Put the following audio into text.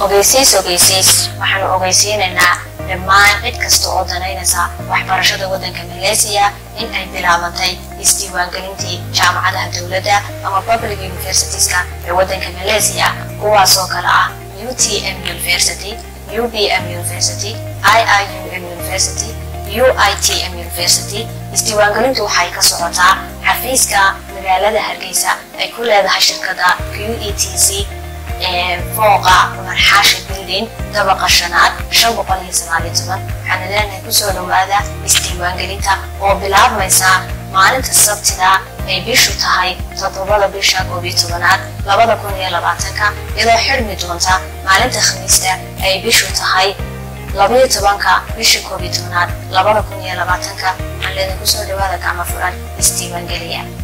ogeysiis ogeysiis waxaanu ogeysiinaynaa dhammaan cid kasta oo danaynaysa waxbarashada waddanka malaysiya in ay bilaabantay isdiiwaangelintii jaamacadaha dowladda ama public universitieska ee waddanka malaysiya kuwaasoo kale ah utm university ubm university iium university uitm university isdiiwaangelintu waxay ka socotaa xafiiska magaalada hargeysa ay ku leedahay shirkada q e t c fooqa cumar xaashi building dabaqa shanaad shan boqol iyo sagaal iyo toban waxaana leenahay kusoo dhowaada isdiiwaangelinta oo bilaabmaysa maalinta sabtida ay bishu tahay toddobada bisha koob iyo tobanaad labada kun iyo labaatanka iyadoo xidhmi doonta maalinta khamiista ay bishu tahay labayo tobanka bisha koob iyo tobanaad labada kun iyo labaatanka waxaan leedin kusoo dhowaada gacmo furan isdiiwaangeliya